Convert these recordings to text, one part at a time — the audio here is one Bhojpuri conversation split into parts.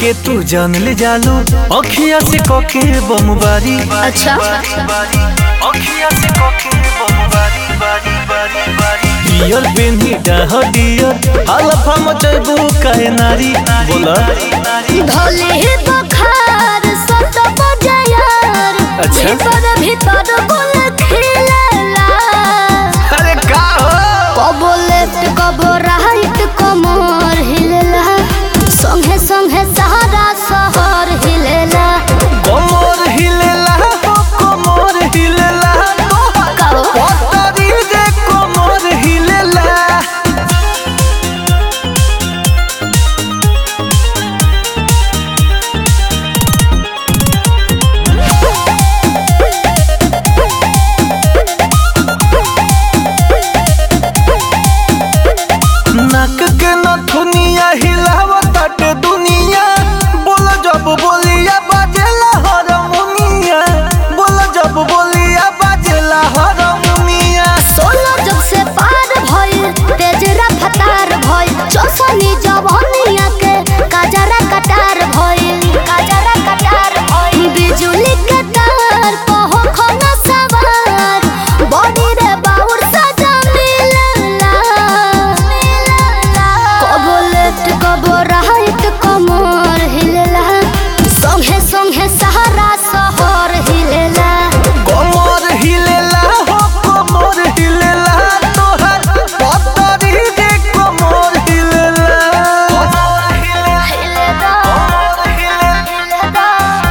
के तू जान ले जालू अखिया से कके बमबारी अच्छा अखिया से कके बमबारी बारी बारी बारी डियर बेनी डाह डियर हलफा मचबू काहे नारी बोला धोले बखार सत बजायर अच्छा। भीतर भीतर गुल खिलला अरे का हो कबो लेफ्ट कबो राइट कमर हिलला संगे संगे सहारा शहर हिलला कमर हिलेला हो कमर हिलेला कहो पतरी जे कमर हिलेला नाक के नथुनिया हिलावताटे दुनिया बोल जब बोलिया बाजेला हारमोनिया बोल जब बोलिया बाजेला हारमोनिया सोलह जग से पार भइल तेज रफ्तार भइल चौसनी जवानिया के काजरा कटार भइल काजरा कटार भइल बिजुली के तार कहो खना सवार बॉडी रे बाउर सजा मिलला कबो लेफ्ट कबो राइट कमर हिलला संगे संगे सहारा शहर हिलला कमर हिलेला हो कमर हिलेला तोहर पतरी जे कमर हिलेला कमर हिलेला कमर हिलेला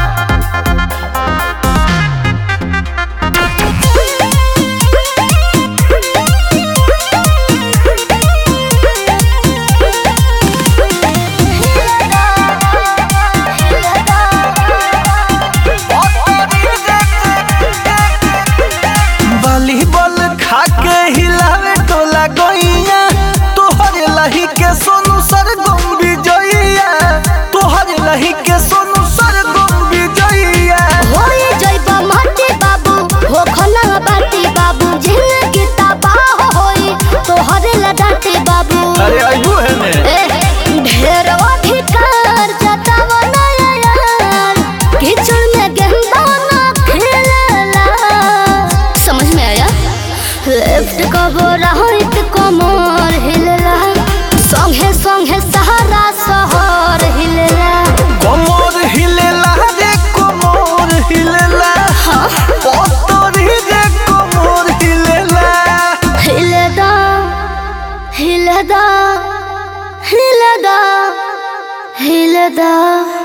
वॉलीबॉल खा के हिलावे टोला गइया तोहर लही के सोनू सरगम विजइया तोहर लही के सोनू सरगम विजइया होई जइबा माटी बाबू हो खना बाटी बाबू जिंदगी तबाह होई तोहरे लडाटी बाबू अरे आइबू है ने ए ढेर अधिकार जताव नया यार कीचड़ में गेंदा ना खेलला समझ में आया लेफ्ट कबो राइट कमर हिलला संगे संगे सहारा शहर हिलला कमर हिलेला रे कमर हिलेला पतरी रे कमर हिलेला हिलदा हिलदा हिलदा हिलदा